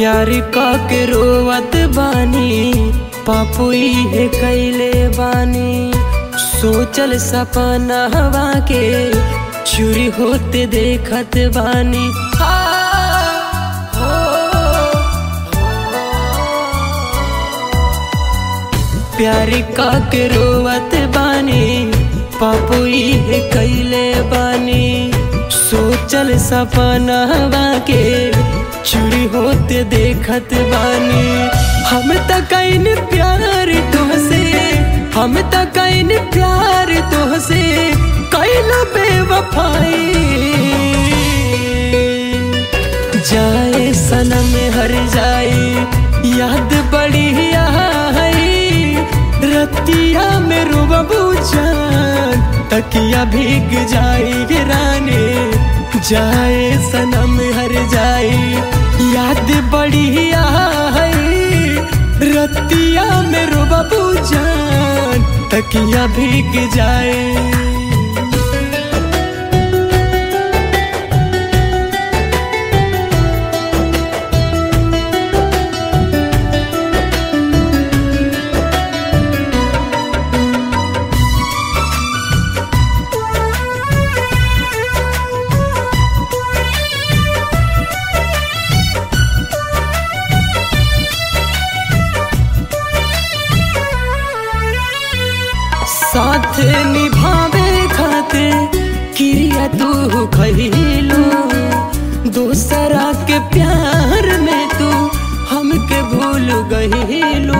प्यार का के रोवत बानी पापू है कैले बानी सोचल सपना हवा के चूरी होते देखत बानी आ, हो, प्यार का के रोवत बानी पापू है कैले बानी सोचल सपना हवा के चूरी होते देखत बानी हम त कैन प्यार तुहसे हम त कैन प्यार तुहसे कैलो बेवफाई जाए सनम हर जाए याद बड़ी आई रतिया में रुबू जान तकिया भीग जाए रानी जाए सनम हर जाए याद बड़ी आई रतिया में रुबू जान तकिया भीग जाए साथ निभावे खाते क्रिया तू खैलो दूसरा के प्यार में तू हमके भूल गईलो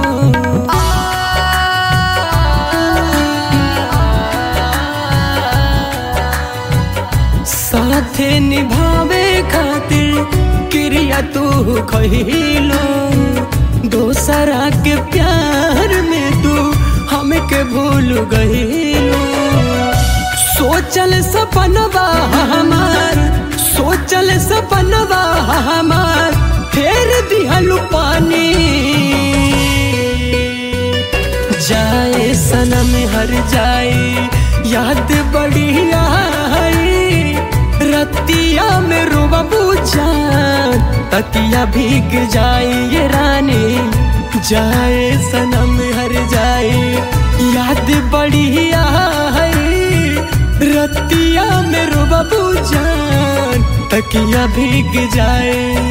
साथ निभावे खातिर क्रिया तू खैलो दूसरा के प्यार में तू हमके भूल गईलो सोचल सपनवा हमार सोचल सपनवा हमार फेर दिहलु पानी जाए सनम हर जाए याद बड़ी आई रतिया में रोबू जान तकिया भीग जाए ये रानी जाए सनम हर जाए याद बड़ी आई रतिया में रोबू जान तकिया भीग जाए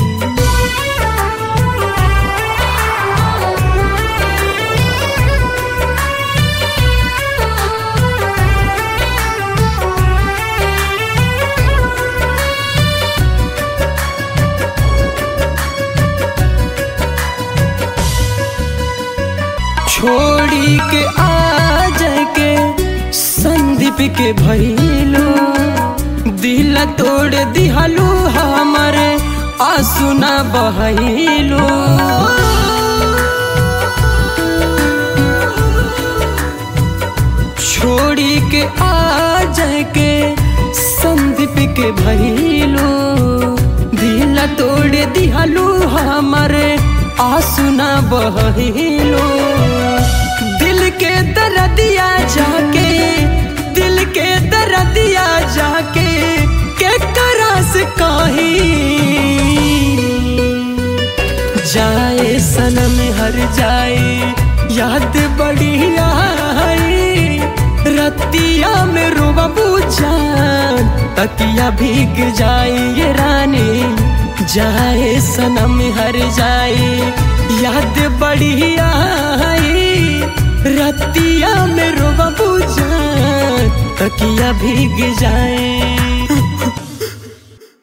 छोड़ी के आ जाए के संदीप के भैलो दिल तोड़ दिहलू हमारे आंसू न बहलो छोड़ी के आ जाए के संदीप के भैलो दिल तोड़ दिहलू हमारे आंसू न बहलो दिल के दर्दिया जाके दिल के दर्दिया जाके के करस कही जाए सनम हर जाए याद बड़ी आई रतिया में रोबू जान तकिया भीग जाए ये रानी जाए सनम हर जाए याद बड़ी आई रतिया में रोबू जान तकिया भीग जाए